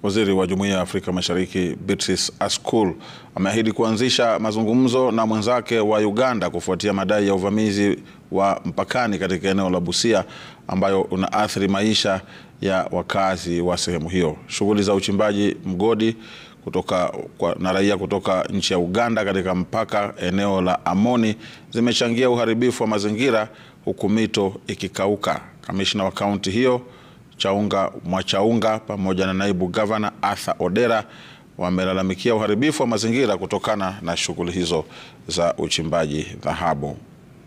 Waziri wa Jumuiya ya Afrika Mashariki Beatrice Askul ameahidi kuanzisha mazungumzo na mwenzake wa Uganda kufuatia madai ya uvamizi wa mpakani katika eneo la Busia ambayo unaathiri maisha ya wakazi wa sehemu hiyo. Shughuli za uchimbaji mgodi kutoka kwa, na raia kutoka nchi ya Uganda katika mpaka eneo la Amoni zimechangia uharibifu wa mazingira huku mito ikikauka. Kamishna wa kaunti hiyo Chaunga Mwachaunga pamoja na naibu gavana Arthur Odera wamelalamikia uharibifu wa mazingira kutokana na shughuli hizo za uchimbaji dhahabu.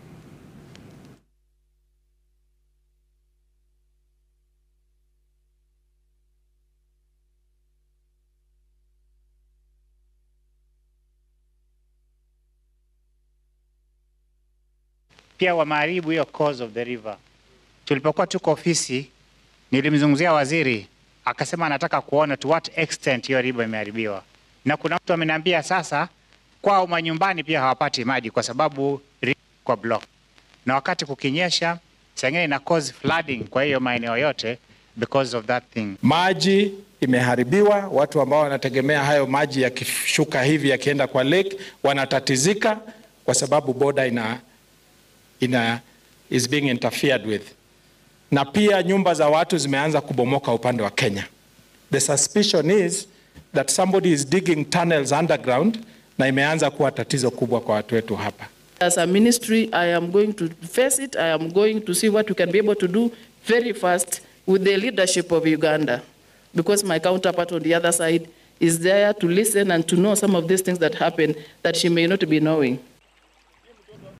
Pia wameharibu hiyo course of the river. Tulipokuwa tuko ofisi, nilimzungumzia waziri akasema anataka kuona to what extent hiyo river imeharibiwa, na kuna mtu ameniambia sasa kwao manyumbani pia hawapati maji kwa sababu river kwa block, na wakati kukinyesha sengine ina cause flooding kwa hiyo maeneo yote because of that thing. Maji imeharibiwa. Watu ambao wanategemea hayo maji yakishuka hivi yakienda kwa lake wanatatizika kwa sababu boda ina, ina is being interfered with, na pia nyumba za watu zimeanza kubomoka upande wa Kenya. The suspicion is that somebody is digging tunnels underground na imeanza kuwa tatizo kubwa kwa watu wetu hapa. As a ministry, I am going to face it. I am going to see what we can be able to do very fast with the leadership of Uganda, because my counterpart on the other side is there to listen and to know some of these things that happen that she may not be knowing.